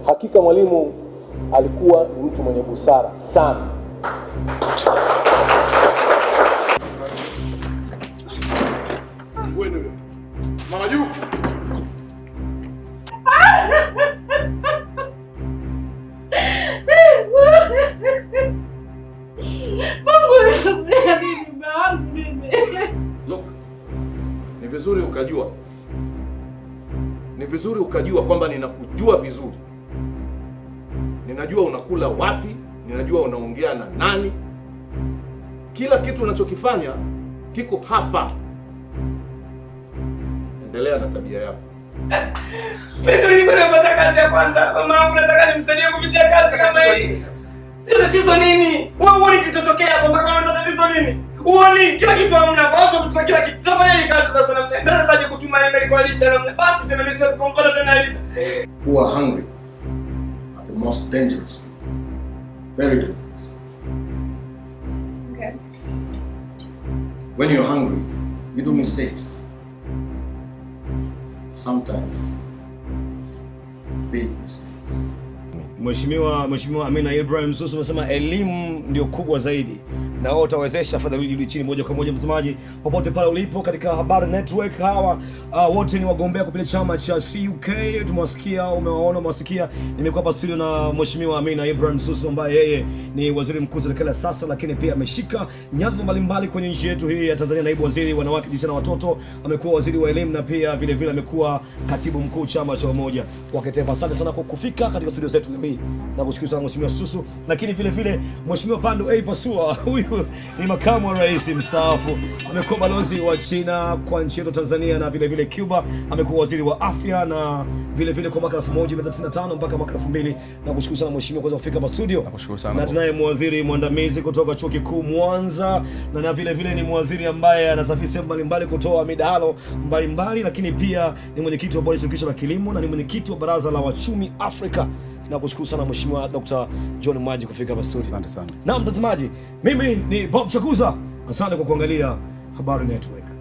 Hakika Mwalimu alikuwa ni mtu mwenye busara sana. Mama juu. Look, ni vizuri ukajua, ni vizuri ukajua kwamba ninakujua vizuri, ninajua unakula wapi, ninajua unaongea na nani. Kila kitu unachokifanya kiko hapa. Endelea na tabia yako. Mimi nilikuwa napata kazi ya kwanza. Mama yangu nataka nimsaidie kupitia kazi kama hii. Sio tatizo nini? Wewe uone kilichotokea hapa mpaka unataka tatizo nini? Uone kila kitu hamna. Watu wametupa kila kitu. Tunafanya hii kazi sasa namna. Ndio sasa kutuma email kwa Lita namna. Basi tena mimi siwezi kumpata tena Lita. who are hungry are the most dangerous people. Very dangerous. Okay. When you're hungry, you do mistakes. Sometimes big mistakes. Mheshimiwa Mheshimiwa Amina Ibrahim Susu amesema elimu ndio kubwa zaidi na wao utawezesha fedha rudi chini moja kwa moja. Mtazamaji popote pale ulipo katika Habari Network, hawa uh, wote ni wagombea kupitia chama cha CUK. Tumewasikia, umewaona, umewasikia. Nimekuwa hapa studio na Mheshimiwa Amina Ibrahim Susu ambaye yeye ni waziri mkuu serikali ya sasa, lakini pia ameshika nyadhifa mbalimbali kwenye nchi yetu hii ya Tanzania, naibu waziri wanawake, jinsia na watoto, amekuwa waziri wa elimu na pia vile vile amekuwa katibu mkuu chama cha umoja wa kitaifa. Asante sana kwa kufika katika studio zetu leo hii na kushukuru sana Mheshimiwa Susu, lakini vile vile Mheshimiwa Pandu A Pasua, huyu ni makamu wa rais mstaafu, amekuwa balozi wa China kwa nchi yetu Tanzania na vile vile Cuba, amekuwa waziri wa afya na vile vile kwa mwaka 1995 mpaka mwaka 2000 na kushukuru sana Mheshimiwa kuweza kufika hapa studio. Nakushukuru sana. Na tunaye mwadhiri mwandamizi kutoka chuo kikuu Mwanza na, na vile vile ni mwadhiri ambaye anasafiri sehemu mbalimbali kutoa midahalo mbalimbali, lakini pia ni mwenyekiti wa bodi ya shirikisho la kilimo na ni mwenyekiti wa baraza la wachumi Afrika. Na kushukuru sana Mheshimiwa Dr. John Mwaji kufika hapa studio. Asante sana. Na mtazamaji, mimi ni Bob Chakuza. Asante kwa kuangalia Habari Network.